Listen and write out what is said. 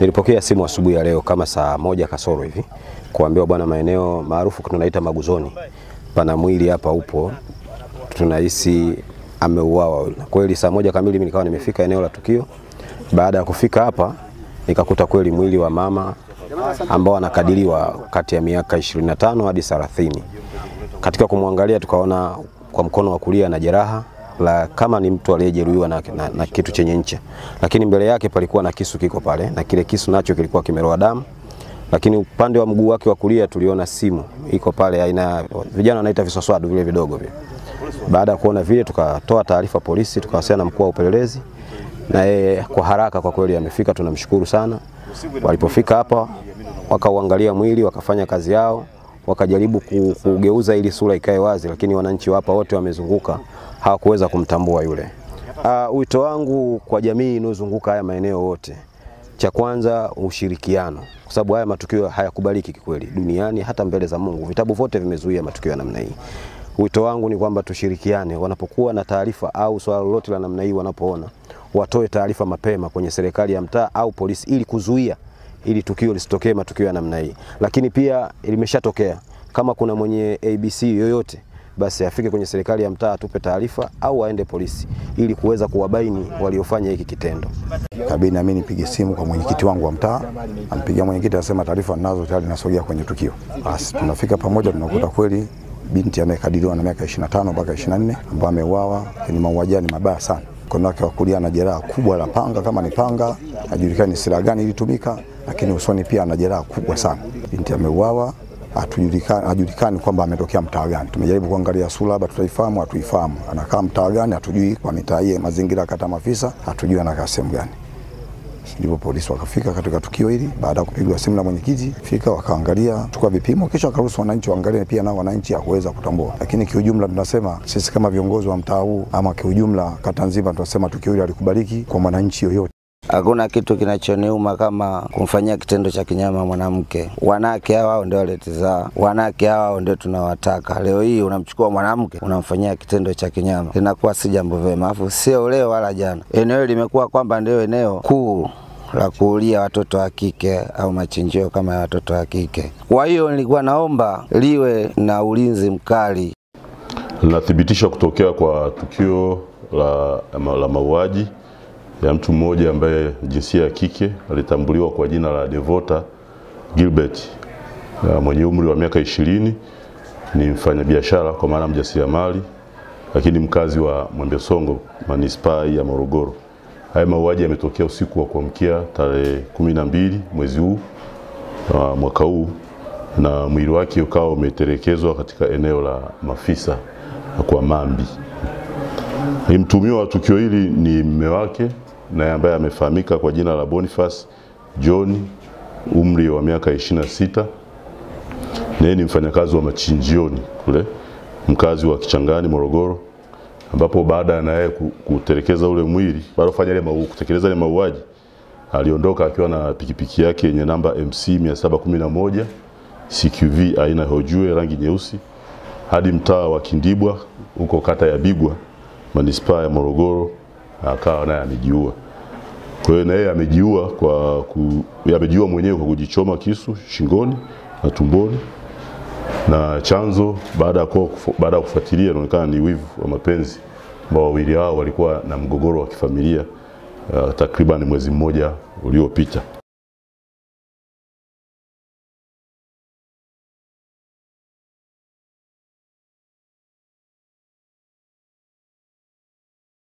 Nilipokea simu asubuhi ya leo kama saa moja kasoro hivi kuambiwa, bwana, maeneo maarufu tunaita Maguzoni, pana mwili hapa upo, tunahisi ameuawa. Kweli saa moja kamili mimi nikawa nimefika eneo la tukio. Baada ya kufika hapa nikakuta kweli mwili wa mama ambao anakadiriwa kati ya miaka 25 hadi 30. Katika kumwangalia tukaona kwa mkono wa kulia na jeraha la kama ni mtu aliyejeruhiwa na, na, na kitu chenye ncha, lakini mbele yake palikuwa na kisu kiko pale, na kile kisu nacho kilikuwa kimeroa damu. Lakini upande wa mguu wake wa kulia tuliona simu iko pale, aina vijana wanaita viswaswadu vile vidogo vile. Baada ya kuona vile, tukatoa taarifa polisi, tukawasiliana na mkuu wa upelelezi, na yeye kwa haraka kwa kweli amefika, tunamshukuru sana. Walipofika hapa wakauangalia mwili, wakafanya kazi yao, wakajaribu kugeuza ili sura ikae wazi, lakini wananchi wa hapa wote wamezunguka hawakuweza kumtambua yule. Uh, wito wangu kwa jamii inayozunguka haya maeneo yote, cha kwanza ushirikiano, kwa sababu haya matukio hayakubaliki kikweli duniani, hata mbele za Mungu. Vitabu vyote vimezuia matukio ya namna hii. Wito wangu ni kwamba tushirikiane, wanapokuwa na taarifa au swala lolote la namna hii, wanapoona watoe taarifa mapema kwenye serikali ya mtaa au polisi, ili kuzuia ili tukio lisitokee matukio ya namna hii. Lakini pia limeshatokea, kama kuna mwenye ABC yoyote basi afike kwenye serikali ya mtaa atupe taarifa au aende polisi ili kuweza kuwabaini waliofanya hiki kitendo. Kabidi na mimi nipige simu kwa mwenyekiti wangu wa mtaa, ampigia mwenyekiti anasema taarifa ninazo tayari nasogea kwenye tukio. Basi tunafika pamoja, tunakuta kweli binti anayekadiriwa na miaka 25 mpaka 24 ambaye ameuawa, ni mauaji ni mabaya sana. Mkono wake wa kulia ana jeraha kubwa la panga, kama ni panga, hajulikani ni silaha gani ilitumika, lakini usoni pia ana jeraha kubwa sana. Binti ameuawa hatujulikani hajulikani kwamba ametokea mtaa gani. Tumejaribu kuangalia sura, labda tutaifahamu, hatuifahamu. Anakaa mtaa gani, hatujui. Kwa mitaa hii mazingira kata Mafisa, hatujui anakaa sehemu gani. Ndipo polisi wakafika katika tukio hili, baada ya kupigwa simu na mwenyekiti, fika wakaangalia, chukua vipimo, kisha wakaruhusu wananchi waangalie, pia nao wananchi hakuweza kutambua. Lakini kiujumla, tunasema sisi kama viongozi wa mtaa huu ama kiujumla kata nzima, tunasema tukio hili halikubaliki kwa mwananchi yoyote. Hakuna kitu kinachoniuma kama kumfanyia kitendo cha kinyama mwanamke. Wanawake hawa ndio waletizaa, wanawake hawa ndio tunawataka. Leo hii unamchukua mwanamke unamfanyia kitendo cha kinyama, linakuwa si jambo vema, afu sio leo wala jana. Eneo limekuwa kwamba ndio eneo kuu la kuulia watoto wa kike au machinjio kama ya watoto wa kike. Kwa hiyo nilikuwa naomba liwe na ulinzi mkali. Linathibitisha kutokea kwa tukio la, la mauaji ya mtu mmoja ambaye jinsia ya kike alitambuliwa kwa jina la Devota Gilbert mwenye umri wa miaka ishirini, ni mfanyabiashara kwa maana mjasiriamali, lakini mkazi wa Mwembesongo manispaa ya Morogoro. Haya mauaji yametokea usiku wa kuamkia tarehe kumi na mbili mwezi huu uh, mwaka huu na mwili wake ukawa umetelekezwa katika eneo la Mafisa kwa Mambi. Mtumiwa wa tukio hili ni mume wake naye ambaye amefahamika kwa jina la Boniface John, umri wa miaka 26. Naye ni mfanyakazi wa machinjioni kule, mkazi wa Kichangani Morogoro, ambapo baada ya naye kutelekeza ule mwili, baada ya kufanya ile kutekeleza ile mauaji, aliondoka akiwa na pikipiki yake yenye namba MC 711 CQV aina hojue rangi nyeusi hadi mtaa wa Kindibwa huko kata ya Bigwa manispaa ya Morogoro akawa naye amejiua. Kwa hiyo na yeye amejiua kwa ku, amejiua mwenyewe kwa kujichoma kisu shingoni na tumboni, na chanzo baada ya baada ya kufuatilia inaonekana ni wivu wa mapenzi ambao wawili hao walikuwa na mgogoro wa kifamilia uh, takriban mwezi mmoja uliopita.